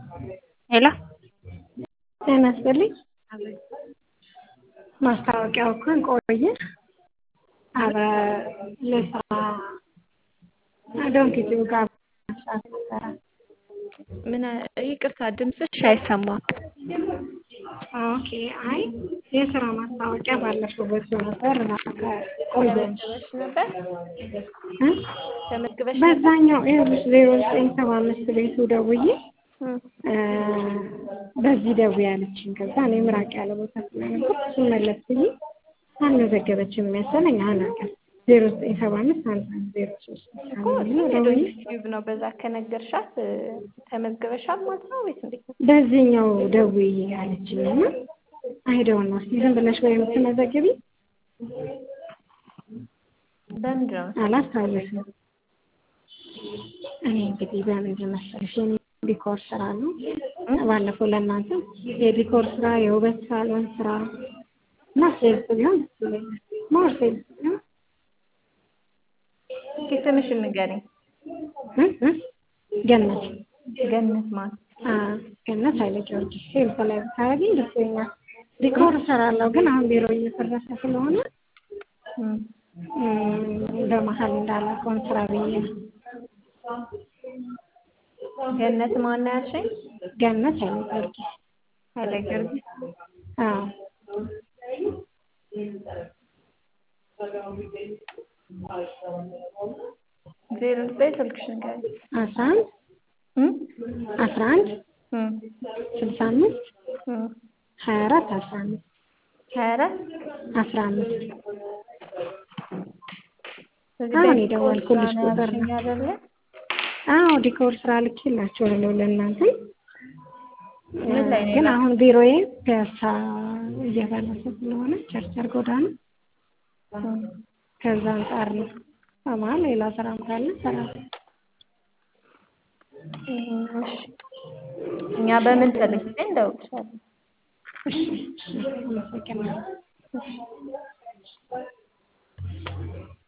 ሄሎ ጤና ይስጥልኝ። ማስታወቂያው እንኳን ቆየ። ኧረ ለስራ ዶንኪቲው ጋር መስራት ነበረ። ምን ይቅርታ ድምፅሽ አይሰማም። ኦኬ አይ የስራ ማስታወቂያ ባለፈው በሱ ነበር እና ቆየ ተመዝግበሽ ነበር? እ? ተመዝግበሽ ነበር? በዛኛው ይኸውልሽ ዜሮ ዘጠኝ ሰባ አምስት ቤቱ ደውዬ እም፣ እ፣ በዚህ ደውዬ አለችኝ። ከዛ እኔ ምራቅ ያለ ቦታ ስለነበር እሱን መለስ ብዬ አልመዘገበችም መሰለኝ አላውቅም። ዜሮ ዘጠኝ ሰባ አምስት አንድ አንድ ዜሮ ሶስት እኮ ነው ደውዬ ዩቲዩብ ነው። በዛ ከነገርሻት እ፣ ተመዝግበሻል ማለት ነው ወይስ እንዴት ነው? በዚህኛው ደውዬ አለችኝ እና አይደው ነው እስኪ ዝም ብለሽ ወይ የምትመዘግቢ በምንድን ነው? አላስታውስም። እኔ እንግዲህ በምንድን መሰለሽ የኔ ዲኮር ስራ ነው። ባለፈው ለእናንተ የዲኮር ስራ፣ የውበት ሳሎን ስራ እና ሴልስ ቢሆን ደስ ይለኛል። ሞር ሴልስ ቢሆን እስኪ ስምሽን ንገሪኝ። እ እ ገነት ገነት ማለት አ ገነት ኃይለ ጊዮርጊስ ሴልስ ላይ ብታደርጊኝ ደስ ይለኛል። ዲኮር እሰራለሁ ግን አሁን ቢሮ እየፈረሰ ስለሆነ እም፣ እም፣ በመሀል እንዳላቆም ስራ ብዬ ነው። ገነት ማን ነው ያልሽኝ? ገነት ኃይለ ጊዮርጊስ ኃይለ ጊዮርጊስ አዎ ዜሮ ዘጠኝ ስልክሽን ንገሪኝ። አስራ አንድ እም፣ አስራ አንድ እም፣ ስልሳ አምስት እም፣ ሀያ አራት አስራ አምስት ሀያ አራት አስራ አምስት እዚህ አሁን በዲኮር የደወልኩልሽ ስራ ነው ቁጥር ያልሽኝ ነው። አይደለ? አዎ ዲኮር ስራ ልኬላችኋለሁ ለእናንተ ምን ላይ ነው ግን የላክሽው? አሁን ቢሮዬ ፒያሳ እየፈረሰ ስለሆነ ቸርቸር ጎዳና እም፣ ከዛ አንጻር ነው። በመሀል ሌላ ስራም ካለ እሰራለሁ። እም፣ እሺ እኛ በምንፈልግ ጊዜ እንደውልሻለን። እሺ እሺ አመሰግናለሁ። እሺ